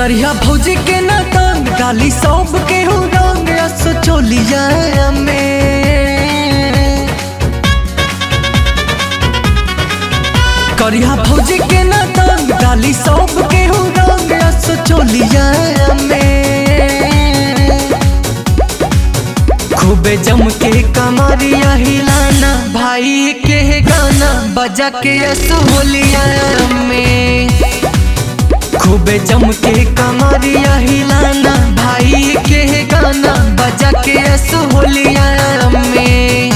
करिया भौजी के ना तंग डाली सब के हो रंग रस चोलिया में करिया भौजी के ना तंग डाली सब के हो रंग रस चोलिया में खूबे जम के कमरिया हिलाना भाई के गाना बजा के असोलिया में खूबे जम के कमरिया हिलाना भाई के गाना बजा के असोलिया में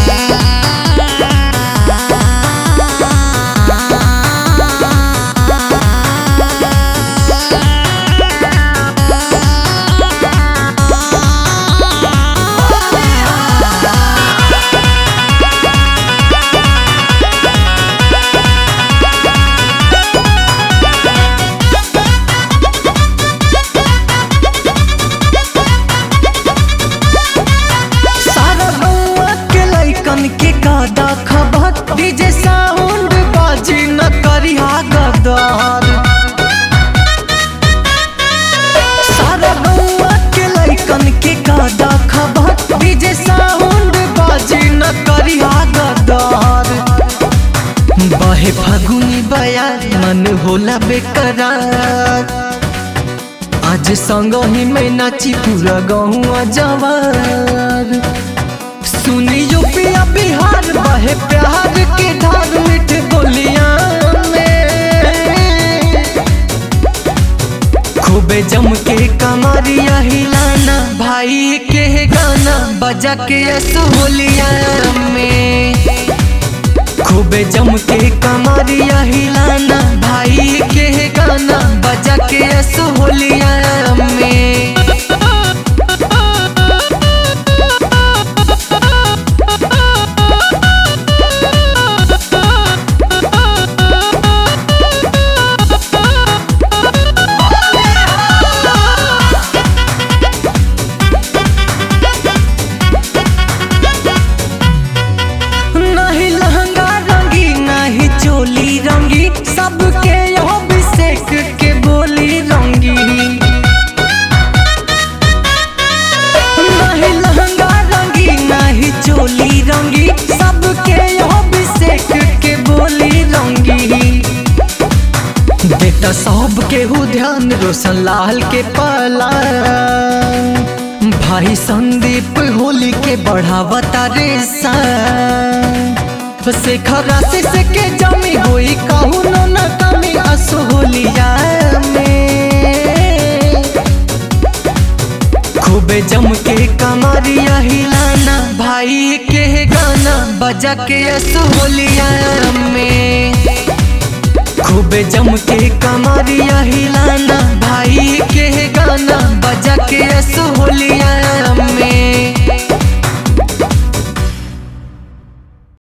सारा गौआ के लइकन के कादा खबर डीजे साउंड बाजी न करिहा गदर सारा गौआ के लइकन के कादा खबर डीजे साउंड बाजी न करिहा गदर बहे फागुनी बयार मन होला बेकरार आज संग ही में नाची पूरा गहुआ जवार सुनियो पिया बिहार बहे प्यार के धार मिठ बोलिया में खूबे जम के कमरिया हिलाना भाई के गाना बजा के असोलिया में खूबे जम के कमरिया हिलाना भाई के गाना बजा के असोलिया में नहीं लहंगा रंगी नहीं चोली रंगी सबके यहाँ अभिषेक के बोली रंगी नहीं लहंगा रंगी नहीं चोली रंगी सबके यहाँ अभिषेक के बोली रंगी बेटा सब के हो ध्यान रोशन लाल के पाला भाई संदीप होली के बढ़ावता रे शेखर राशि से के जमी होई कहू न न कमी असोलिया में खूबे जम के कमरिया हिलाना भाई के गाना बजा के असोलिया में खूबे जम के कमरिया हिलाना भाई के गाना बजा के असोलिया में